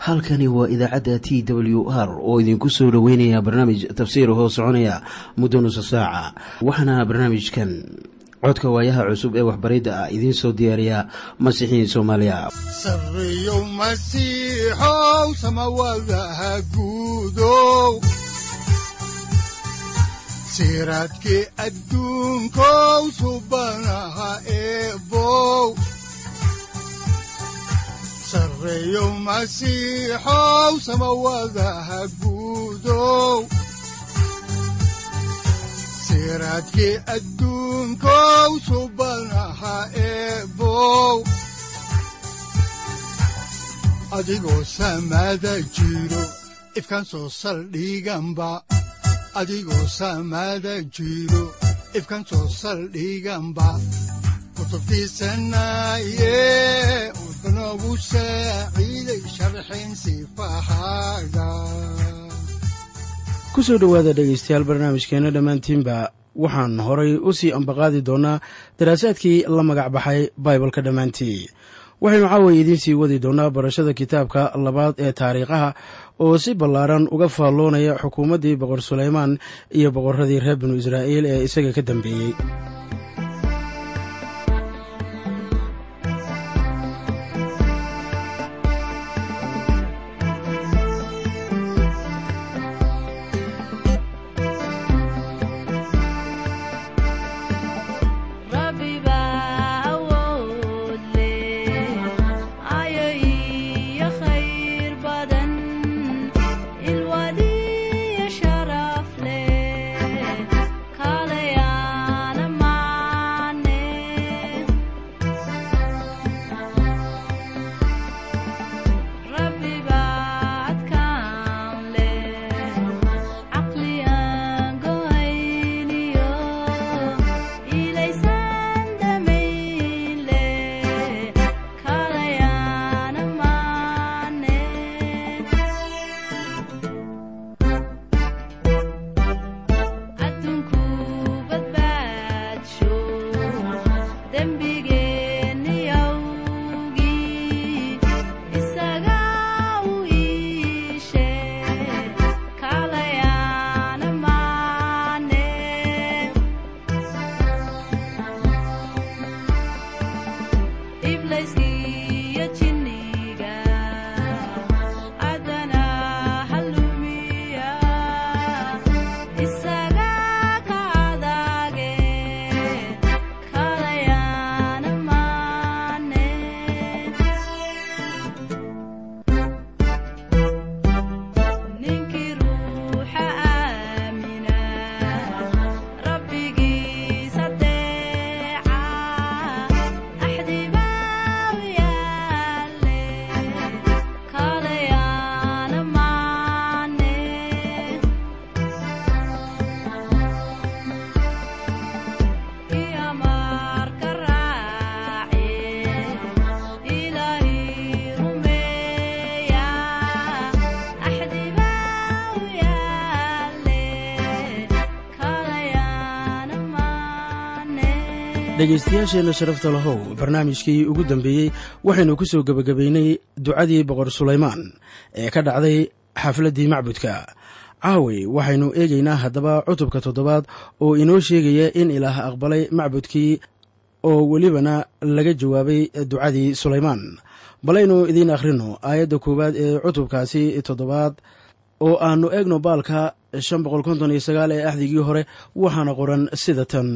halkani waa idaacadda t w r oo idinku soo dhoweynaya barnaamij tafsiir hoo soconaya muddo nusa saaca waxaana barnaamijkan codka waayaha cusub ee waxbaridda ah idiin soo diyaariya masiixiin soomaaliya siraadki adduunkow subanaha eebow sareeyow masiixow samawadaha guudow siraadki adduunkow subanaha eebow adigoo samaada jiro ifkan soo saldhiganba adigoo saamaada jiro ifkan soo saldhiganba kutubtiisanaaye wuxunogu saaciiday sharxin sifahaaga ku soo dhowaada dhegaystayaal barnaamijkeenna dhammaantiinba waxaan horay u sii ambaqaadi doonnaa daraasaadkii la magac baxay baibalka dhammaantii waxaynu caaway idiin sii wadi doonnaa barashada kitaabka labaad ee taariikhaha oo si ballaaran uga faalloonaya xukuumaddii boqor sulaymaan iyo boqorradii reer binu israa'iil ee isaga ka dambeeyey dhegaystayaasheenna sharafta lahow barnaamijkii ugu dambeeyey waxaynu ku soo gebagabaynay ducadii boqor sulaymaan ee ka dhacday xafladdii macbudka caaway waxaynu eegaynaa haddaba cutubka toddobaad oo inoo sheegaya in ilaah aqbalay macbudkii oo welibana laga jawaabay ducadii sulaymaan balaynu idiin akhrino aayadda koowaad ee cutubkaasi toddobaad oo aannu eegno baalka shan boqol konton iyo sagaal ee axdigii hore waxaana qoran sida tan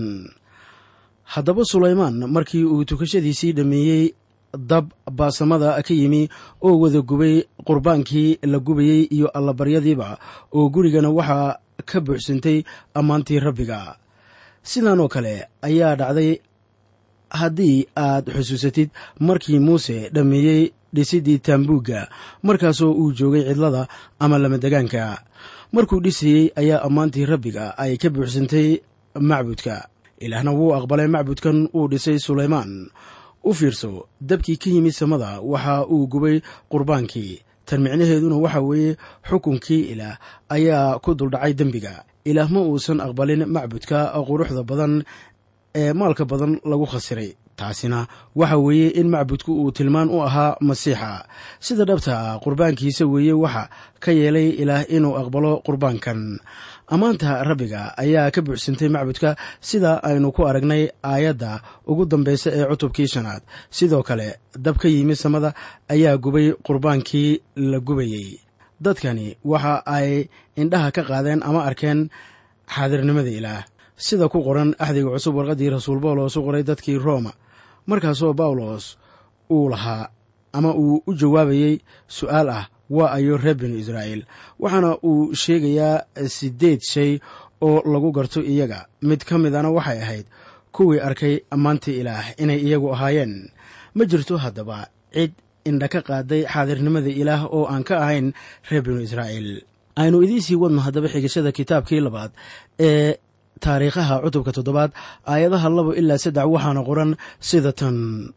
haddaba sulaymaan markii uu tukashadiisii dhammeeyey dab baasamada ka yimi oo wada gubay qurbaankii la gubayey iyo allabaryadiiba oo gurigana waxaa ka buuxsantay ammaantii rabbiga sidan oo kale ayaa dhacday haddii aad xusuusatid markii muuse dhammeeyey dhisidii taambuugga markaasoo uu joogay cidlada ama lamadegaanka markuu dhisayey ayaa ammaantii rabbiga ay ka buuxsantay macbudka ilaahna wuu aqbalay macbudkan uu dhisay sulaymaan u fiirso dabkii ka yimid samada waxa uu gubay qurbaankii tan micnaheeduna waxa weeye xukunkii ilaah ayaa ku duldhacay dembiga ilaah ma uusan aqbalin macbudka quruxda badan ee maalka badan lagu khasiray taasina waxa weeye in macbudku uu tilmaan u ahaa masiixa sida dhabta ah qurbaankiisa weeye waxa ka yeelay ilaah inuu aqbalo qurbaankan ammaanta rabbiga ayaa ka buuxsantay macbudka sida aynu ku aragnay aayadda ugu dambaysa ee cutubkii shanaad sidoo kale dab ka yimi samada ayaa gubay qurbaankii la gubayey dadkani waxa ay indhaha ka qaadeen ama arkeen xaadirnimada ilaah sida ku qoran axdiga cusub warqaddii rasuul bawlos u qoray dadkii rooma markaasoo bawlos uu lahaa ama uu u jawaabayey su'aal ah waa ayo reer binu israa'iil waxaana uu sheegayaa siddeed shay oo lagu garto iyaga mid ka midana waxay ahayd kuwii arkay ammaantii ilaah inay iyagu ahaayeen ma jirto haddaba cid indha ka qaaday xaadirnimada ilaah oo aan ka ahayn reer binu israa'iil aynu idiin sii wadno haddaba xigashada kitaabkii labaad ee taariikhaha cutubka toddobaad aayadaha labo ilaa saddex waxaana qoran sida tan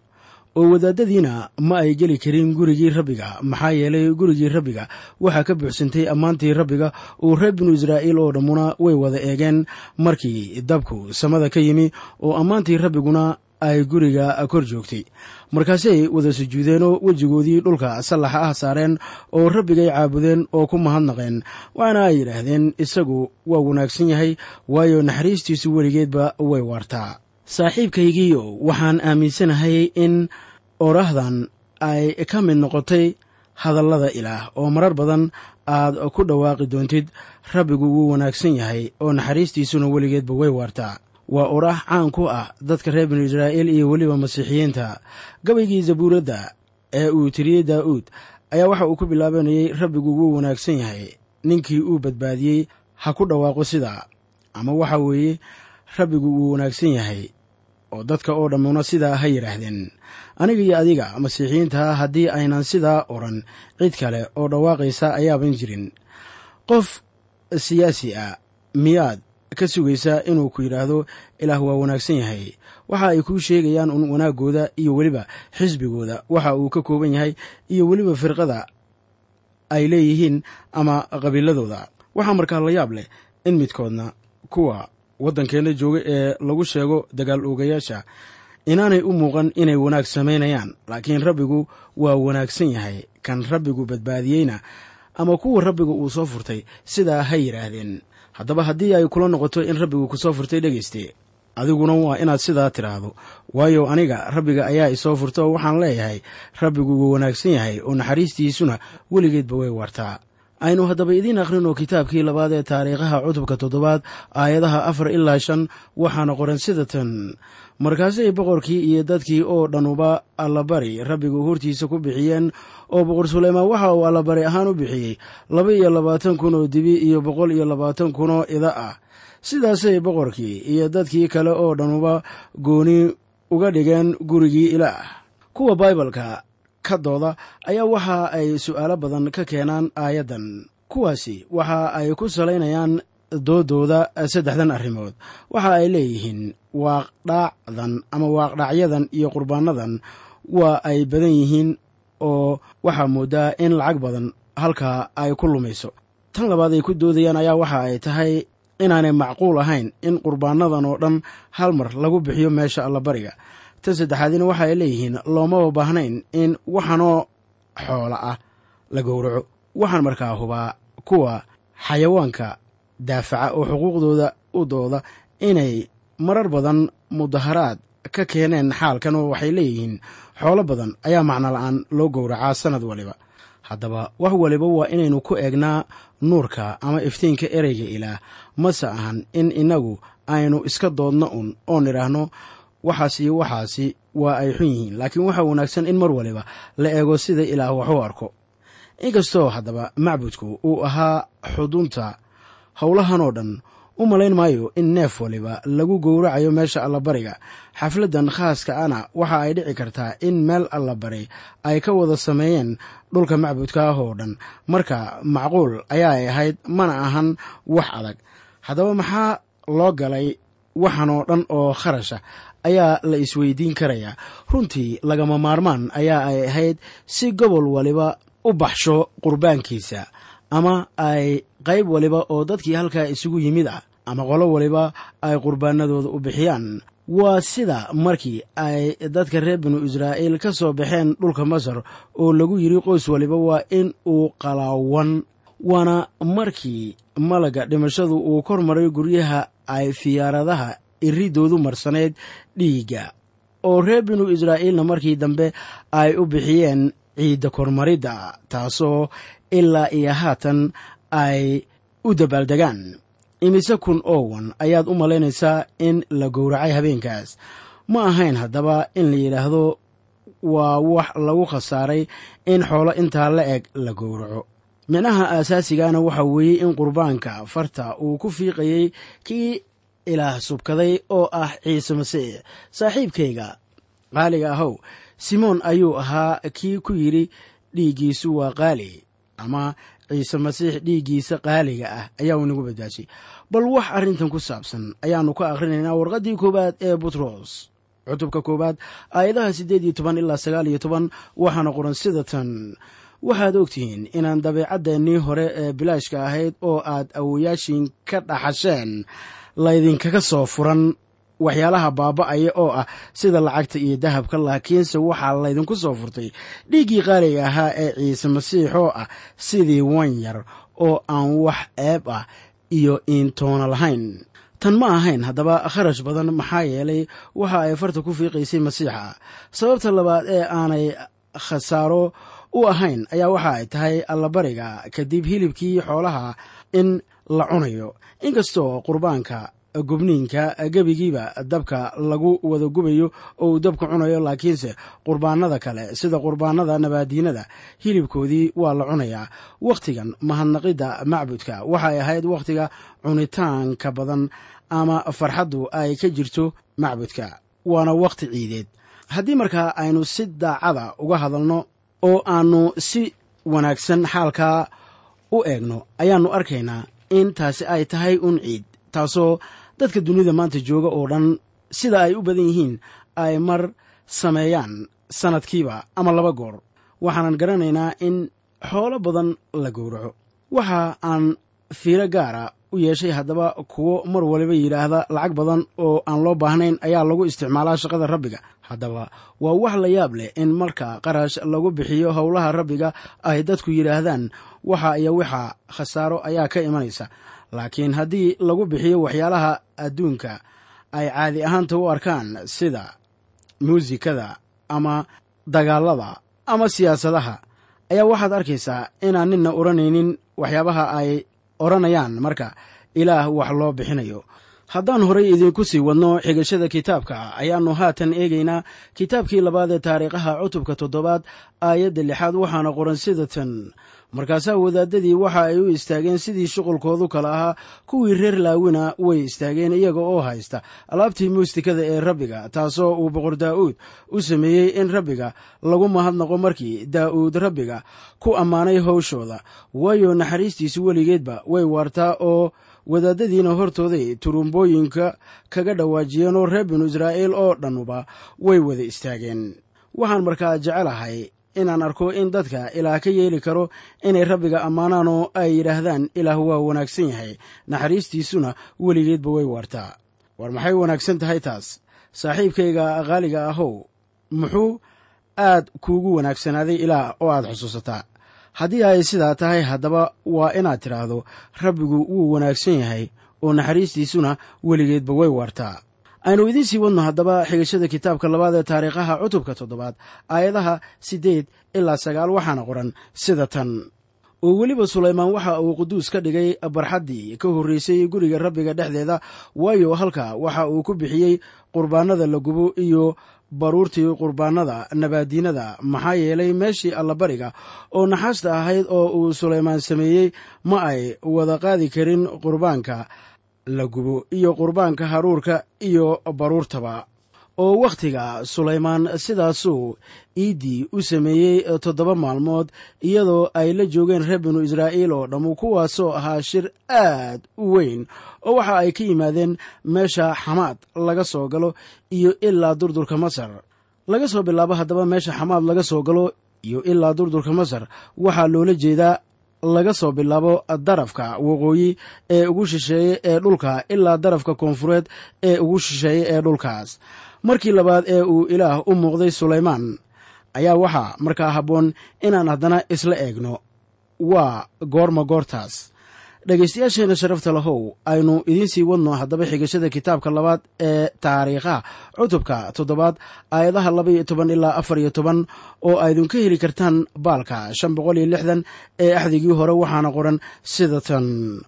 oo wadaadadiina ma ay geli karin gurigii rabbiga maxaa yeelay gurigii rabbiga waxaa ka buuxsantay ammaantii rabbiga uu reer binu israa'iil oo dhammuna way wada eegeen markii dabku samada ka yimi oo ammaantii rabbiguna ay guriga kor joogtay markaasay wada sujuudeenoo wejigoodii dhulka sallaxa ah saareen oo rabbigay caabudeen oo ku mahadnaqeen waxaana ay yidhaahdeen isagu waa wanaagsan yahay waayo naxariistiisu weligeedba way waartaa saaxiibkaygiiyo waxaan aaminsanahay in oraahdan ay ka mid noqotay hadallada ilaah oo marar badan aad ku dhawaaqi doontid rabbigu wuu wanaagsan yahay oo naxariistiisuna weligeedba way waartaa waa oraah caan ku ah dadka reer binu israa'iil iyo weliba masiixiyiinta gabaygii zabuuradda ee uu tiriyey daa'uud ayaa waxa uu ku bilaabanayey rabbigu wuu wanaagsan yahay ninkii uu badbaadiyey ha ku dhawaaqo sidaa ama waxa weeye rabbigu wuu wanaagsan yahay oo dadka oo dhammuna sidaa ha yidhaahdeen aniga iyo adiga masiixiyiinta haddii aynan sidaa odhan cid kale oo dhawaaqaysa ayaaban jirin qof siyaasi ah miyaad ka sugaysaa inuu ku yidhaahdo ilaah waa wanaagsan yahay waxa ay kuu sheegayaan un wanaaggooda iyo weliba xisbigooda waxa uu ka kooban yahay iyo weliba firqada ay leeyihiin ama qabiiladooda waxaa markaa la yaab leh in midkoodna kuwa waddankeenna jooga ee lagu sheego dagaal oogayaasha inaanay u muuqan inay wanaag samaynayaan laakiin rabbigu waa wanaagsan yahay kan rabbigu badbaadiyeyna ama kuwa rabbiga uu soo furtay sidaa ha yidhaahdeen haddaba haddii ay kula noqoto in rabbigu ku soo furtay dhegayste adiguna waa inaad sidaa tidhaahdo waayo aniga rabbiga ayaa isoo furta oo waxaan leeyahay rabbigu wuu wanaagsan yahay oo naxariistiisuna weligeedba way waartaa aynu haddaba idiin akhrino kitaabkii labaad ee taariikhaha cutubka toddobaad aayadaha afar ilaa shan waxaana qoran sida tan markaasay boqorkii iyo dadkii oo dhanuba allabari rabbigu hortiisa ku bixiyeen oo boqor suleymaan waxa uu allabari ahaan u bixiyey laba iyo labaatan kun oo dibi iyo boqol iyo labaatan kun oo ida ah sidaasay boqorkii iyo dadkii kale oo dhanuba gooni uga dhigeen gurigii ilaah kuwa baibalka ka dooda ayaa waxa ay su'aalo badan ka keenaan aayaddan kuwaasi waxa ay ku salaynayaan doodooda saddexdan arrimood waxa ay leeyihiin waaqdhaacdan ama waaqdhaacyadan iyo qurbaanadan waa ay badan yihiin oo waxaa moodaa in lacag badan halkaa ay ku lumayso tan labaad ay ku doodayaan ayaa waxa ay tahay inaanay macquul ahayn in qurbaanadan oo dhan hal mar lagu bixiyo meesha allabariga tan saddexaadina waxa ay leeyihiin loomaba baahnayn in waxanoo xoola ah la gowraco waxaan markaa hubaa kuwa xayawaanka daafaca oo xuquuqdooda u dooda inay marar badan mudaharaad ka keeneen xaalkan oo waxay leeyihiin xoolo badan ayaa macno la-aan loo gowracaa sannad waliba haddaba wax waliba waa inaynu ku eegnaa nuurka ama iftiinka ereyga ilaah mase ahan in innagu aynu iska doodno un oo nidhaahno waxaas iyo waxaasi waa ay xun yihiin laakiin waxaa wanaagsan in mar waliba la eego sida ilaah wax u arko inkastoo haddaba macbudku uu ahaa xudunta howlahanoo dhan u malayn maayo in neef waliba lagu gowracayo meesha allabariga xafladdan khaaska ana waxa ay dhici kartaa in meel allabari ay ka wada sameeyeen dhulka macbudka ah oo dhan marka macquul ayaa ay ahayd mana ahan wax adag haddaba maxaa loo galay waxanoo dhan oo kharasha ayaa la isweydiin karayaa runtii lagama maarmaan ayaa ay ahayd si gobol waliba u baxsho qurbaankiisa ama ay qayb waliba oo dadkii halkaa isugu yimid ah ama qolo waliba ay qurbaanadooda u bixiyaan waa sida markii ay dadka reer binu israa'iil ka soo baxeen dhulka masar oo lagu yidhi qoys waliba waa in uu qalaawan waana markii malaga dhimashadu uu kor maray guryaha ay fiyaaradaha iridoodu marsaneyd dhiigga oo reer binu israa'iilna markii dambe ay u bixiyeen ciidda kormaridda taasoo ilaa iyo haatan ay u dabaaldegaan imise kun oowan ayaad u malaynaysaa in la gowracay habeenkaas ma ahayn haddaba in la yidhaahdo waa wax lagu khasaaray in xoolo intaa la eg la gowraco micnaha aasaasigaana waxa weeye in qurbaanka farta uu ku fiiqayey kii ilaah subkaday oo ah ciise masiix saaxiibkayga qaaliga ahow simoon ayuu ahaa kii ku yidhi dhiiggiisu waa qaali ama ciise masiix dhiiggiisa qaaliga ah ayaa uu inagu badbaashay bal wax arrintan ku saabsan ayaannu ka akhrinaynaa warqaddii koowaad ee butros cutubka koowaad aayadaha siddeed iyo toban ilaa sagaal iyo toban waxaana qoran sida tan waxaad ogtihiin inaan dabeecaddeenii hore ee bilaashka ahayd oo aad awoyaashiin ka dhaxasheen laydinkaga soo furan waxyaalaha baaba'aya oo ah sida lacagta iyo dahabka laakiinse waxaa laydinku soo furtay dhiiggii qaaliga ahaa ee ciise masiix oo ah sidii wan yar oo aan wax ceeb ah iyo iintoona lahayn tan ma ahayn haddaba kharash badan maxaa yeelay waxa ay farta ku fiiqaysay masiixa sababta labaad ee aanay khasaaro u ahayn ayaa waxa ay tahay allabariga kadib hilibkii xoolaha in la cunayo inkastoo qurbaanka gubniinka gebigiiba dabka lagu wada gubayo oo uu dabka cunayo laakiinse qurbaanada kale sida qurbaanada nabaadiinada hilibkoodii waa la cunayaa wakhtigan mahadnaqidda macbudka waxay ahayd wakhtiga cunitaanka badan ama farxaddu ay ka jirto macbudka waana wakhti ciideed haddii markaa aynu si daacada uga hadalno oo aannu si wanaagsan xaalkaa u eegno ayaannu arkaynaa in taasi ay tahay un ciid taasoo dadka dunida maanta jooga oo dhan sida ay u badan yihiin ay mar sameeyaan sannadkiiba ama laba goor waxaanan garanaynaa in xoolo badan la gowraco waxa aan fiiro gaara u yeeshay haddaba kuwo mar waliba yidhaahda lacag badan oo aan loo baahnayn ayaa lagu isticmaalaa shaqada rabbiga haddaba waa wax la yaab leh in marka qarash lagu bixiyo howlaha rabbiga ay dadku yidhaahdaan waxa iyo waxa khasaaro ayaa ka imanaysa laakiin haddii lagu bixiyo waxyaalaha adduunka ay caadi ahaanta u arkaan sida muusikada ama dagaalada ama siyaasadaha ayaa waxaad arkaysaa inaan ninna odhanaynin waxyaabaha ay odhanayaan marka ilaah wax loo bixinayo haddaan horay idinku sii wadno xigashada kitaabka ayaannu haatan eegaynaa kitaabkii labaad ee taariikhaha cutubka toddobaad aayadda lixaad waxaana qoran sida tan markaasaa wadaadadii waxa ay u istaageen sidii shuqulkoodu kale ahaa kuwii reer laawina way istaageen iyaga oo haysta alaabtii muustikada ee rabbiga taasoo uu boqor daa'uud u sameeyey in rabbiga lagu mahadnaqo markii daa'uud rabbiga ku ammaanay howshooda waayo naxariistiisu weligeedba way waartaa oo wadaadadiina hortooday turumbooyinka kaga dhawaajiyeen oo reer binu israa'iil oo dhannuba way wada istaageen waxaan markaa jecelahay inaan arko in dadka ilaah ka yeeli karo inay rabbiga ammaanaan oo ay yidhaahdaan ilaah waa wanaagsan yahay naxariistiisuna weligeedba way waartaa war maxay wanaagsan tahay taas saaxiibkayga qaaliga ahow muxuu aad kuugu wanaagsanaaday ilaah oo aad xusuusataa haddii ay sidaa tahay haddaba waa inaad tidhaahdo rabbigu wuu wanaagsan yahay oo naxariistiisuna weligeedba way waartaa aynu idiin sii wadno haddaba xigashada kitaabka labaad ee taariikhaha cutubka toddobaad aayadaha siddeed ilaa sagaal waxaana qoran sida tan oo weliba sulaymaan waxa uu quduus ka dhigay barxaddii ka horreysay guriga rabbiga dhexdeeda waayo halka waxa uu ku bixiyey qurbaanada la gubo iyo baruurtii qurbaanada nabaadiinada maxaa yeelay meeshii allabariga oo naxaasta ahayd oo uu sulaymaan sameeyey ma ay wada qaadi karin qurbaanka la gubo iyo qurbaanka haruurka iyo baruurtaba oo wakhtiga sulaymaan sidaasuu iiddii u sameeyey toddoba maalmood iyadoo ay la joogeen reer binu israa'iil oo dhammu kuwaasoo ahaa shir aad u weyn oo waxa ay ka yimaadeen meesha xamaad laga soo galo iyo ilaa durdurka masar laga soo bilaabo haddaba meesha xamaad laga soo galo iyo ilaa durdurka masar waxaa loola jeedaa laga soo bilaabo darafka waqooyi ee ugu shisheeye ee dhulka ilaa darafka koonfureed ee ugu shisheeye ee dhulkaas markii labaad ee uu ilaah u muuqday sulaymaan ayaa waxaa markaa habboon inaan haddana isla eegno waa goorma goortaas dhegaystayaasheenna sharafta lahow aynu idiin sii wadno haddaba xigashada kitaabka labaad ee taariikhaha cutubka toddobaad aayadaha laba iyo toban ilaa afar iyo toban oo aydinka heli kartaan baalka shan boqol iyo lixdan ee axdigii hore waxaana qoran sida tan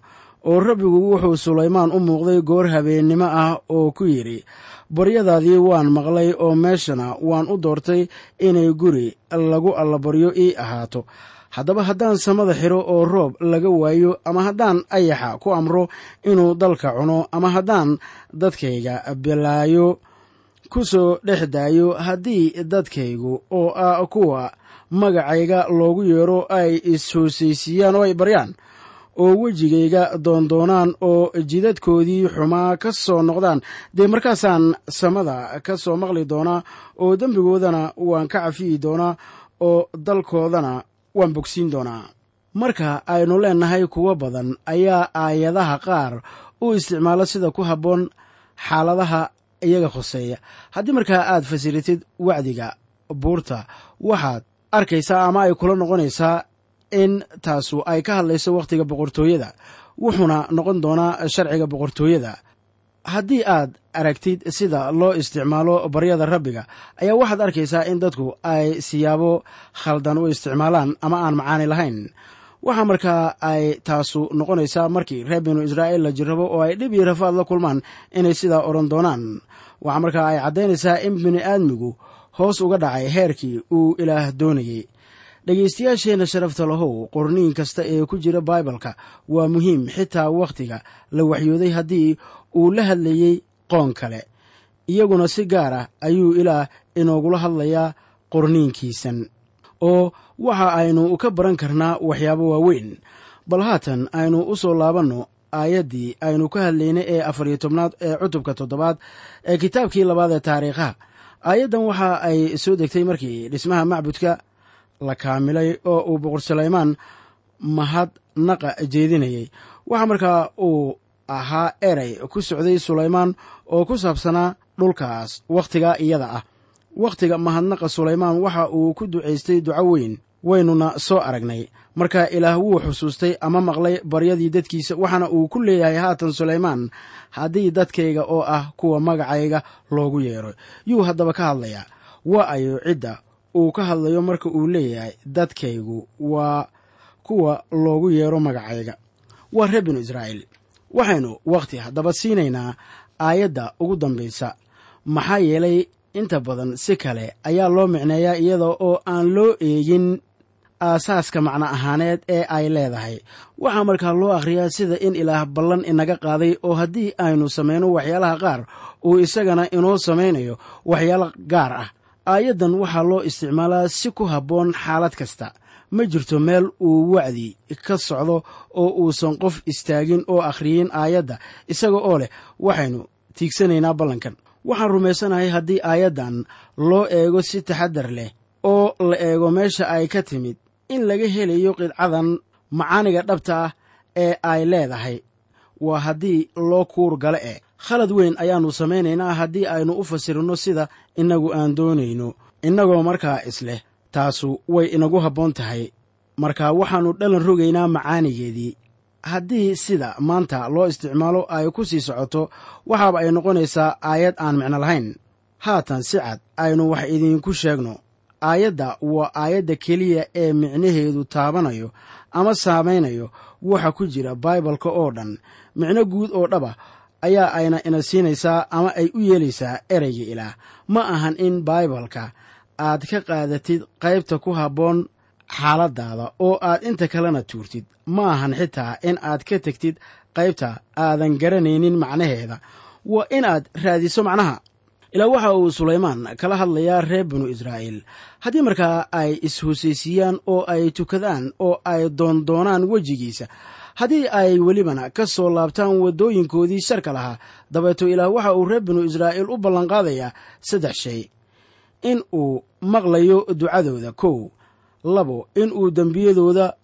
oo rabbigu wuxuu sulaymaan u muuqday goor habeennimo ah oo ku yidhi baryadaadii waan maqlay oo meeshana waan u doortay inay guri lagu allabaryo ii ahaato haddaba haddaan samada xiro oo roob laga waayo ama haddaan ayaxa ku amro inuu dalka cuno ama haddaan dadkayga bilaayo ku soo dhex daayo haddii dadkaygu oo ah kuwa magacayga loogu yeero ay is-hoosaysiiyaan oo ay baryaan oo wejigayga doondoonaan oo jidadkoodii xumaa ka soo noqdaan dee markaasaan samada ka soo maqli doonaa oo dembigoodana waan ka cafiyi doonaa oo dalkoodana waan bogsiin doonaa marka aynu leennahay kuwo badan ayaa aayadaha qaar u isticmaalo sida ku habboon xaaladaha iyaga khuseeya haddii markaa aad fasiritid wacdiga buurta waxaad arkaysaa ama ay kula noqonaysaa in taasu ay ka hadlayso wakhtiga boqortooyada wuxuuna noqon doonaa sharciga boqortooyada haddii aad aragtid sida loo isticmaalo baryada rabbiga ayaa waxaad arkaysaa in dadku ay siyaabo khaldan u isticmaalaan ama aan macaani lahayn waxaa markaa ay taasu noqonaysaa markii reer binu israa'iil la jirrabo oo ay dhib iyo rafaad la kulmaan inay sidaa odhan doonaan waxaa markaa ay caddaynaysaa in bini aadmigu hoos uga dhacay heerkii uu ilaah doonayey dhegaystayaasheenna sharafta lahow qorniin kasta ee ku jira baibalka waa muhiim xitaa wakhtiga la waxyooday haddii uu la hadlayey qoon kale iyaguna si gaar ah ayuu ilaah inoogula hadlayaa qorniinkiisan oo waxa aynu ka baran karnaa waxyaabo waaweyn bal haatan aynu u soo laabanno aayaddii aynu ka hadlaynay ee afar iyo tobnaad ee cutubka toddobaad ee kitaabkii labaad ee taariikhaha aayaddan waxa ay soo degtay markii dhismaha macbudka la kaamilay oo uu boqor sulaymaan mahad naqa jeedinayay waxaa markaa uu ahaa erey ku socday sulaymaan oo ku saabsanaa dhulkaas wakhtigaa iyada ah wakhtiga mahadnaqa sulaymaan waxa uu ku ducaystay duco weyn waynuna soo aragnay marka ilaah wuu xusuustay ama maqlay baryadii dadkiisa waxaana uu ku leeyahay haatan sulaymaan haddii dadkayga oo ah kuwa magacayga loogu yeero yuu haddaba ka hadlayaa waa ayo cidda uu ka hadlayo marka uu leeyahay dadkaygu waa kuwa loogu yeero magacayga waa reer binu israa'iil waxaynu wakhti haddaba siinaynaa aayadda ugu dambaysa maxaa yeelay inta badan si kale ayaa loo micneeyaa iyada oo aan loo eegin aasaaska macno ahaaneed ee ay leedahay waxaa markaa loo akhriyaa sida in ilaah ballan inaga qaaday oo haddii aynu samayno waxyaalaha qaar uu isagana inoo samaynayo waxyaalo gaar ah aayaddan waxaa loo isticmaalaa si ku habboon xaalad kasta ma jirto meel uu wacdi ka socdo oo uusan qof istaagin oo akhriyin aayadda isaga oo leh waxaynu tiigsanaynaa ballankan waxaan rumaysanahay haddii aayaddan loo eego si taxaddar leh oo la eego meesha ay ka timid in laga helayo qidcadan macaaniga dhabta ah ee ay leedahay waa haddii loo kuur gale eh khalad weyn ayaannu samaynaynaa haddii aynu u fasirino sida innagu aan doonayno innagoo markaa isleh taasu way inagu habboon tahay marka waxaannu dhalan rogaynaa macaanigeedii haddii sida maanta loo isticmaalo ay ku sii socoto waxaaba ay noqonaysaa aayad aan micno lahayn haatan si cad aynu wax idiinku sheegno aayadda waa aayadda keliya ee micnaheedu taabanayo ama saamaynayo waxa ku jira baibalka oo dhan micno guud oo dhaba ayaa ayna ina siinaysaa ama ay u yeelaysaa ereyga ilaah ma ahan in baibalka aad ka qaadatid qaybta ku habboon xaaladaada oo aad inta kalena tuurtid ma ahan xitaa in aad ka tegtid qaybta aadan garanaynin macnaheeda waa inaad raadiso macnaha ilaa waxa uu sulaymaan kala hadlayaa reer binu israa'iil haddii markaa ay is-hosaysiiyaan oo ay tukadaan oo ay doondoonaan wejigiisa haddii ay welibana ka soo laabtaan waddooyinkoodii sharka lahaa dabeeto ilaah waxa uu reer binu israa'iil u ballanqaadayaa saddex shay in uu maqlayo ducadooda kow labo in uu dembiyadooda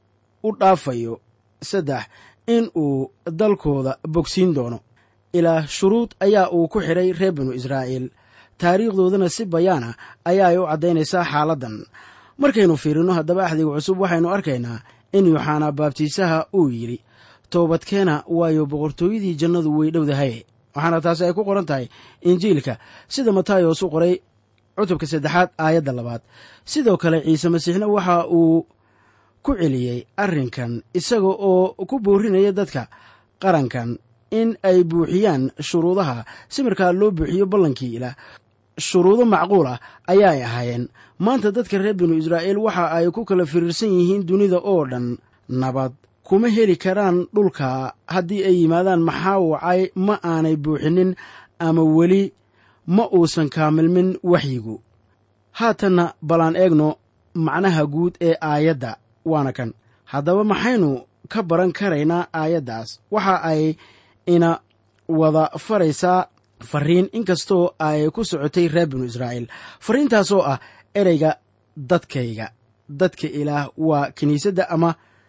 u dhaafayo saddex in uu dalkooda bogsiin doono ilaah shuruud ayaa uu ku xidhay reer binu israa'iil taariikhdoodana si bayaana ayaa ay u caddaynaysaa xaaladdan markaynu fiirino haddaba axdiga cusub waxaynu arkaynaa in yuxanaa baabtiisaha uu yidhi toobadkeena waayo boqortooyadii jannadu way dhowdahay waxaana taasi ay ku qoran tahay injiilka sida matayos u qoray cutubka saddexaad aayadda labaad sidoo kale ciise masiixna waxa uu ku celiyey arrinkan isaga oo ku boorinaya dadka qarankan in ay buuxiyaan shuruudaha si markaa loo buuxiyo ballankii ilaah shuruudo macquul ah ayaay ahaayeen maanta dadka reer binu israa'iil waxa ay ku kala firiirsan yihiin dunida oo dhan nabad kuma heli karaan dhulka haddii ay yimaadaan maxaa wacay ma aanay buuxinin ama weli ma uusan kaamilmin waxyigu haatanna balaan eegno macnaha guud ee aayadda waana kan haddaba maxaynu ka baran karaynaa aayaddaas waxa ay ina wada faraysaa fariin inkastoo ay ku socotay reer binu israa'iil fariintaasoo ah ereyga dadkayga dadka ilaah waa kiniisadda ama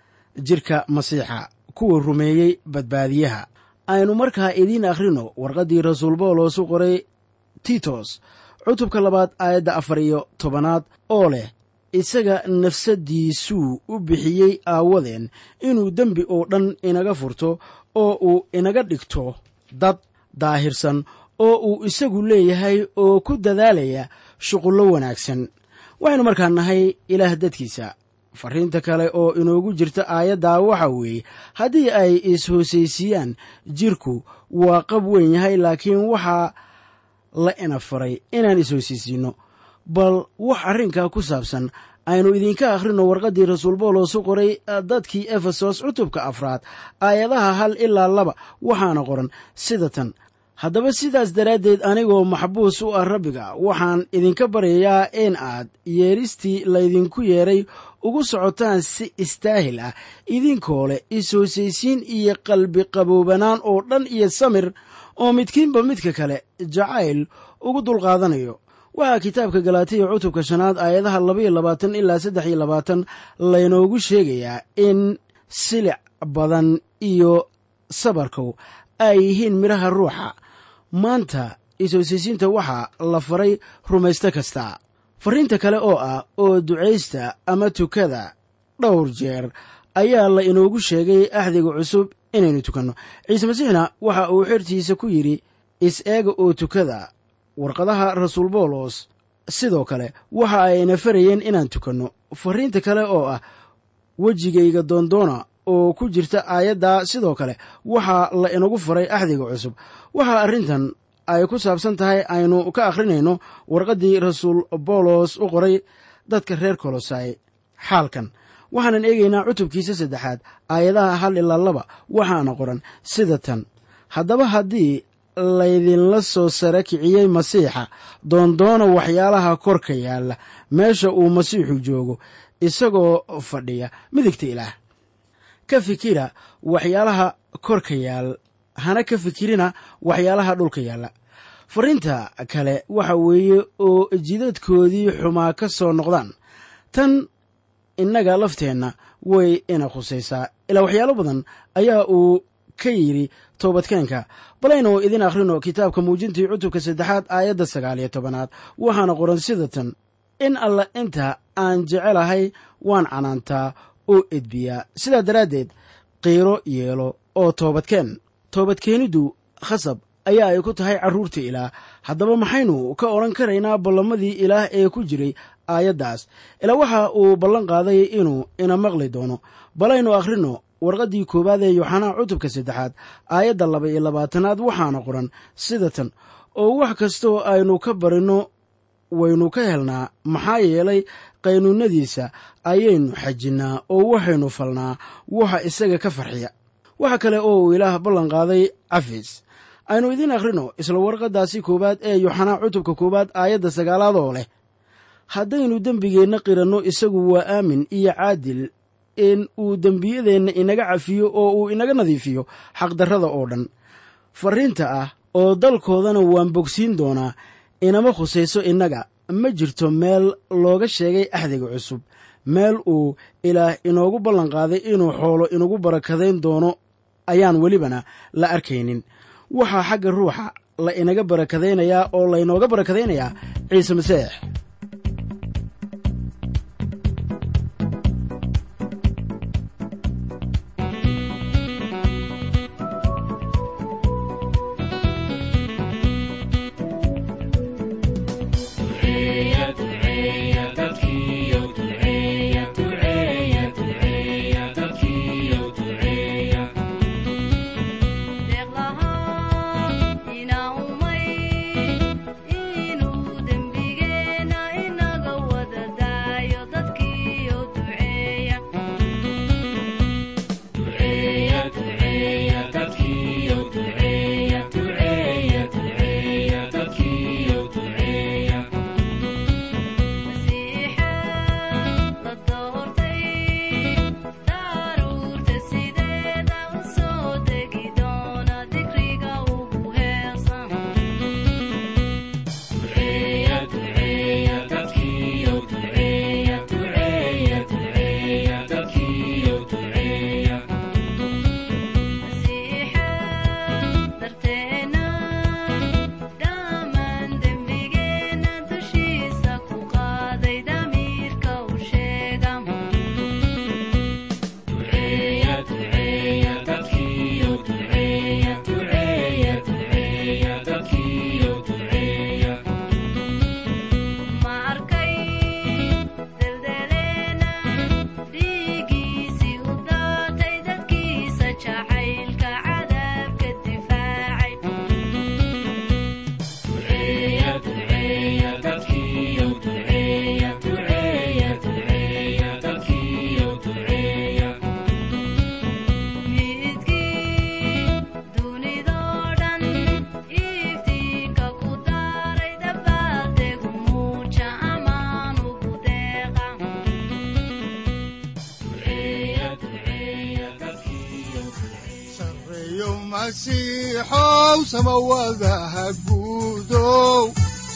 jirka masiixa kuwa rumeeyey badbaadiyaha aynu markaa idiin akhrino warqaddii rasuul bawlos u qoray titos cutubka labaad aayadda afar iyo tobanaad oo leh isaga nafsaddiisuu u bixiyey aawadeen inuu dembi oo dhan inaga furto oo uu inaga dhigto dad daahirsan oo uu isagu leeyahay oo ku dadaalaya shuqullo wanaagsan waxaynu markaa nahay ilaah dadkiisa fariinta kale oo inoogu jirta aayaddaa waxa weeye haddii ay is-hoosaysiiyaan jirku waa qab weyn yahay laakiin waxaa la ina faray inaan is-hoosaysiinno bal wax arrinkaa ku saabsan aynu idinka akhrino warqaddii rasuul bawlos u qoray dadkii efesos cutubka afraad aayadaha hal ilaa laba waxaana qoran sida tan haddaba sidaas daraaddeed anigoo maxbuus u ah rabbiga waxaan idinka baryayaa in aad yeeristii laydinku yeedhay ugu socotaan si istaahil ah idinkoo leh is-hoosaysiin iyo qalbi qaboobanaan oo dhan iyo samir oo midkiinba midka kale jacayl ugu dulqaadanayo waxaa kitaabka galaatiya cutubka shanaad aayadaha labaiyo labaatan ilaa saddex iyo labaatan laynoogu sheegayaa in silic badan iyo sabarkow ay yihiin midhaha ruuxa maanta is-hoosaysiinta waxaa la faray rumaysto kasta fariinta kale oo ah oo ducaysta ama tukada dhowr jeer ayaa la inoogu sheegay axdiga cusub inaynu tukanno ciise masiixna waxa uu xertiisa ku yidhi is-eega oo tukada warqadaha rasuul bawlos sidoo kale waxa ayna farayeen inaan tukanno fariinta kale oo ah wejigayga doondoona oo ku jirta aayaddaa sidoo kale waxaa la inagu faray axdiga cusub waxaa arrintan ay ku saabsan tahay aynu ka akhrinayno warqaddii rasuul bawlos u qoray dadka reer kolosai xaalkan waxaanan eegaynaa cutubkiisa saddexaad aayadaha hal ilaa laba waxaana qoran sida tan haddaba haddii laydinla soo sara kiciyey masiixa doondoona waxyaalaha korka yaalla meesha uu masiixu joogo isagoo fadhiya midigta ilaah ka fikira waxyaalaha korka yaal hana ka fikirina waxyaalaha dhulka yaalla fariinta kale waxa weeye oo jidadkoodii xumaa ka soo noqdaan tan innaga lafteenna way ina khusaysaa ilaa waxyaalo badan ayaa uu ka yidhi toobadkeenka balaynu idin akhrino kitaabka muujintii cutubka saddexaad aayadda sagaal iyo tobanaad waxaana qoran sida tan in alla inta aan jecelahay waan canaantaa oo edbiyaa sidaa daraaddeed qiiro yeelo oo toobadkeen toobadkeeniddu khasab ayaa ay ku tahay carruurta ilaah haddaba maxaynu ka odhan karaynaa ballamadii ilaah ee ku jiray aayaddaas ilaa waxa uu ballan qaaday inuu ina maqli doono balaynu akhrino warqaddii koowaad ee yooxanaa cutubka saddexaad aayadda laba iyo labaatanaad waxaana qoran sida tan oo wax kastoo aynu ka barinno waynu ka helnaa maxaa yeelay qaynuunnadiisa ayaynu xajinnaa oo waxaynu falnaa waxa isaga ka farxiya waxa kale oo uu ilaah ballan qaaday cafis aynu idiin akhrino isla warqaddaasi koowaad ee yooxanaa cutubka koowaad aayadda sagaalaad oo leh haddaynu dembigeenna qiranno isagu waa aamin iyo caadil in uu dembiyadeenna inaga cafiyo oo uu inaga nadiifiyo xaqdarrada oo dhan farriinta ah oo dalkoodana waan bogsiin doonaa inama khusayso innaga ma jirto meel looga sheegay axdiga cusub meel uu ilaah inoogu ballanqaaday inuu xoolo inagu barakadayn doono ayaan welibana la arkaynin waxaa xagga ruuxa la inaga barakadaynayaa oo laynooga barakadaynayaa ciise masiix masiixow samawadaha guudow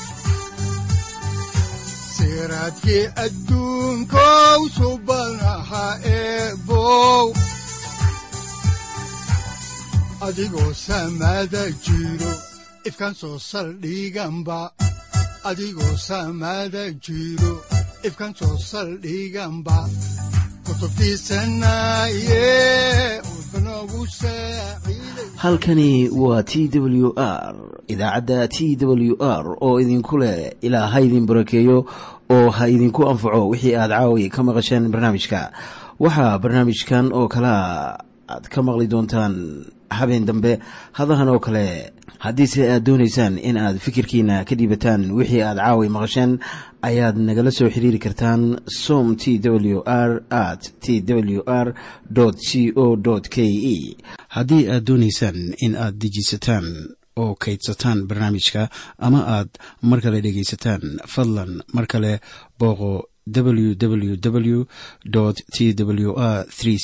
siraadkii adduunkow subanaha eebow adigoo samada jiro ifkan soo saldhiganba adigoo samada jiro ifkan soo saldhiganba halkani waa t w r idaacadda t w r oo idinku leh ilaa ha idin barakeeyo oo ha idinku anfaco wixii aad caawi ka maqasheen barnaamijka waxaa barnaamijkan oo kalaa aad ka maqli doontaan habeen dambe hadahan oo kale haddiise aad doonaysaan in aad fikirkiina ka dhiibataan wixii aad caawi maqasheen ayaad nagala soo xiriiri kartaan som t w r at t w r c o k e haddii aad doonaysaan in aad dejiisataan oo kaydsataan barnaamijka ama aad mar kale dhegaysataan fadlan mar kale booqo www t w r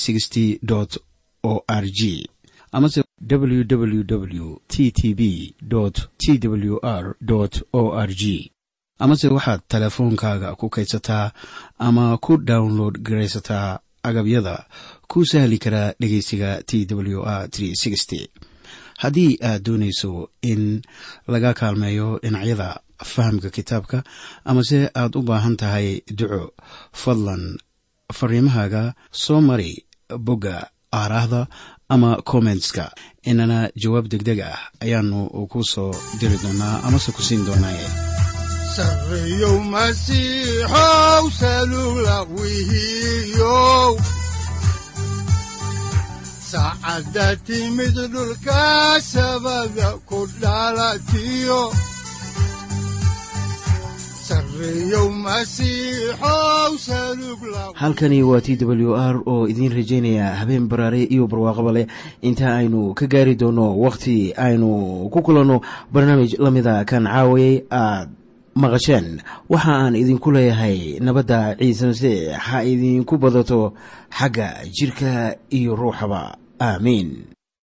o r g amase www t t b t w r o r g amase waxaad teleefoonkaaga ku kaydsataa ama ku download garaysataa agabyada ku sahli karaa dhegeysiga t w r haddii aad doonayso in laga kaalmeeyo dhinacyada fahamka kitaabka amase aad u baahan tahay duco fadlan fariimahaaga soo mari bogga aaraahda ama kommentska inana jawaab degdeg ah ayaanu ku soo diri doonaa amase ku siin doonaaye sareyow masiixow salula wihiyow saacadda timid dhulka sabada ku dhalatiyo halkani waa t w r oo idiin rajaynaya habeen baraare iyo barwaaqaba leh inta aynu ka gaari doono wakhti aynu ku kulanno barnaamij la mida kan caawayay aad maqasheen waxa aan idinku leeyahay nabadda ciise masiix ha idinku badato xagga jidhka iyo ruuxaba aamiin